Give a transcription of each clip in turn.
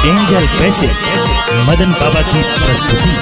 angel कैसे मदन बाबा की प्रस्तुति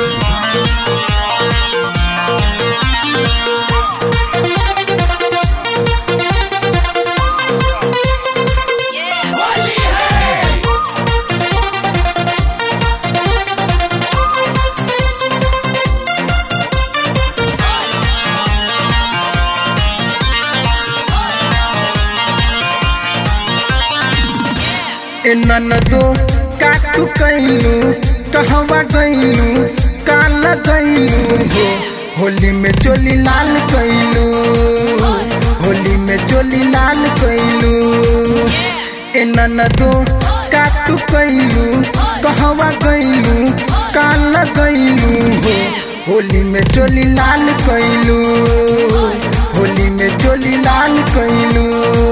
ए ननदो का तू कैलू कहवा गैलू काल गैलू हो होली में चोली लाल कैलू होली में चोली लाल कैलू ए ननदो का तू कैलू कहवा गैलू काल गैलू हो होली में चोली लाल कैलू होली में चोली लाल कैलू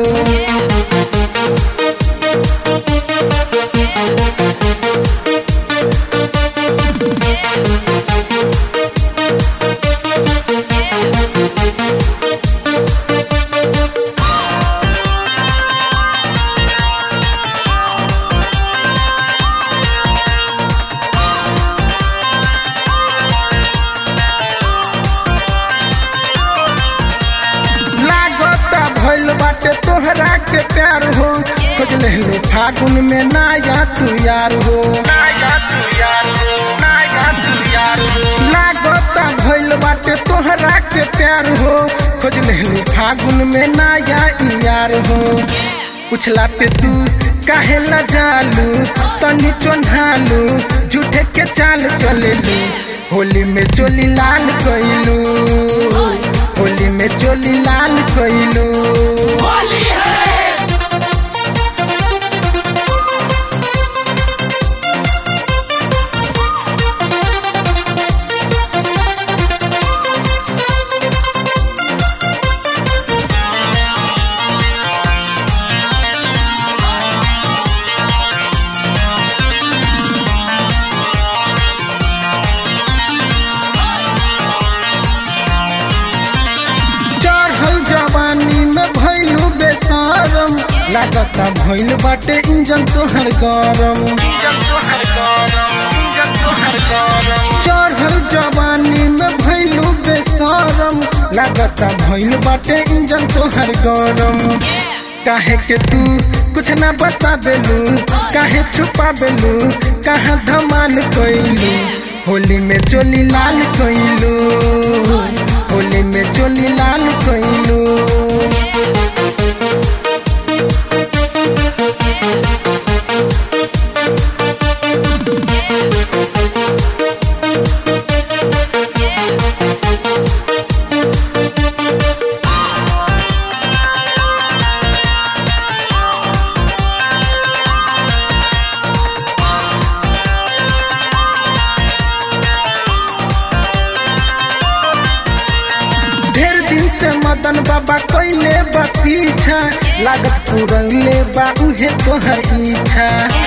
लागता भइल बाटे तोहरा के प्यार हो खोज लेलो फागुन में नाया तू यार हो नाया तू यार हो नाया तू यार हो लागता भइल बाटे तोहरा के प्यार हो खोज लेलो फागुन में नाया ई यार हो पुछला पे तू काहे ला जालू तनी चोन्हालू झूठे के चाल चलेलू होली में चोली लाल कइलू होली में चोली लाल कइलू चढ़ल जवानी में भइलू बेसरम लागता भइल बाटे इंजन तोहर गरम चढ़ल जवानी में भइलू बेसरम लागता भइल बाटे इंजन तोहर गरम काहे के तू कुछ ना बता बेलू काहे छुपा बेलू कहाँ धमाल कइलू होली में चोली लाल कइलू होली में चोली लाल कइलू ढेर दिन से मदन बाबा कैले बा पीछा लागत पुरौले बा उहे तोहर इच्छा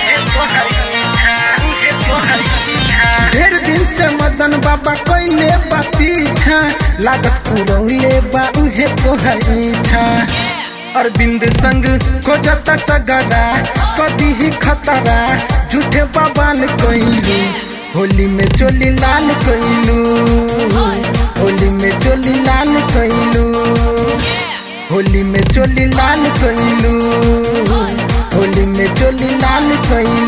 ढेर दिन से मदन बाबा कैले बा पीछा लागत पुरौले बा उहे तोहर इच्छा अरविंद संग खोजत सगरा कदी ही खतरा झूठे बवाल कैलू होली में चोली लाल कैलू होली में चोली लाल कैलू होली में चोली लाल कैलू होली में चोली लाल कैलू